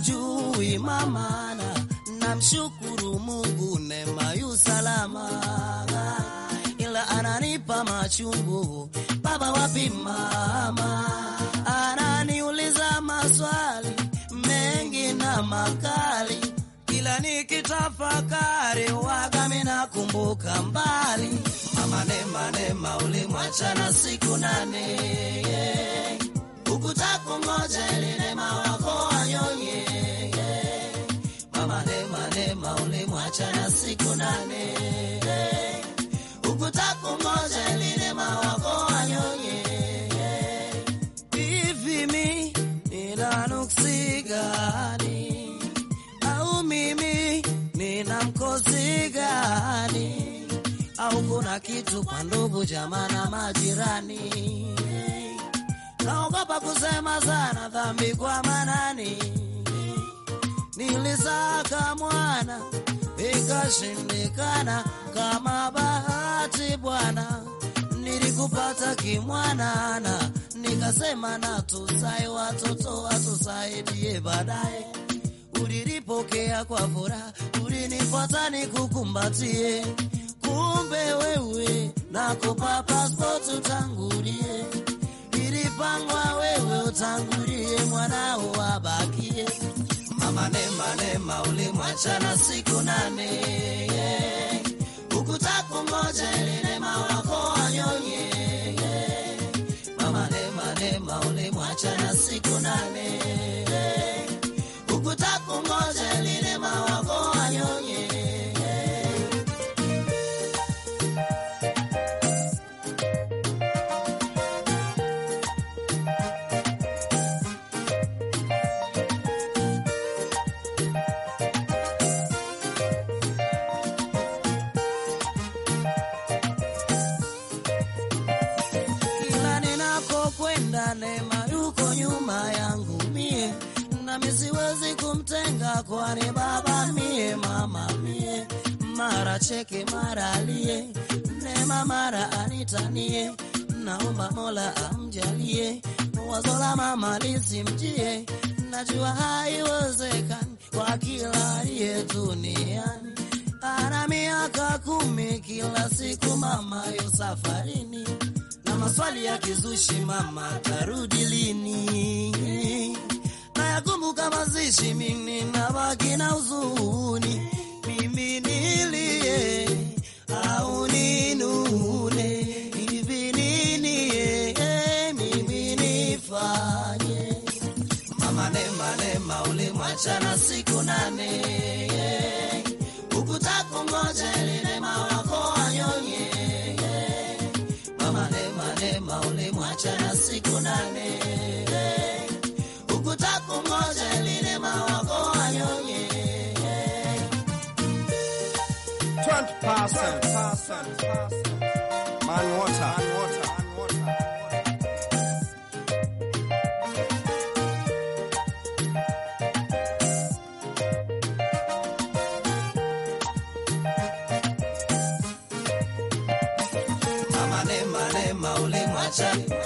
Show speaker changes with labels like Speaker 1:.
Speaker 1: hujui mamana, namshukuru Mungu neema yu salama, ila ananipa machungu baba, wapi mama? Ananiuliza maswali mengi na makali, kila nikitafakari waga mina kumbuka mbali. Mama Neema, Neema ulimwachana siku nane ukutakungoja ili neema wako wanyonye. Mama Neema, Neema ulimwachana siku nane ukutakungoja ili neema wako wanyonye. Hivi mi nina nuksi gani? Au mimi nina mkosi gani? Au kuna kitu kwa ndugu jamaa na majirani? Naogopa kusema sana dhambi kwa manani. Nilisaka mwana ikashindikana, kama bahati Bwana nilikupata kimwanana, nikasema na tusai watoto watusaidie baadaye. Ulilipokea kwa furaha, ulinifuata nikukumbatie, kumbe wewe nakupa passport utangulie ilipangwa wewe utangulie, mwanao wabakie. Mama Neema, Neema ulimwachana siku nane ukutakungoja ili neema wako wanyonye. Mama Neema, Neema ulimwachana siku nane ukutakungoja ili neema wako wanyonye. Kila ninakokwenda Neema yuko nyuma yangu mie, nami siwezi kumtenga, kwani baba mie, mama mie, mara cheke mara alie, Neema mara anitanie, naomba Mola amjalie, wazo la mama lisimjie, najua haiwezekani kwa kila aliye duniani ana miaka kumi, kila siku mama yo safarini, na maswali ya kizushi, mama tarudi lini? Nayakumbuka mazishi, mimi nabaki na huzuni, mimi nilie au ninune, hivi nini eh, mimi nifanye? Mama Neema, Neema ulimwachana siku nane ukutakungoja ili neema wako wanyonye. Mama Neema, Neema ulimwachana siku nane ukutakungoja ili neema wako wanyonye.
Speaker 2: 20%. Man water. Man water.
Speaker 1: Mama Neema, Neema ulimwachana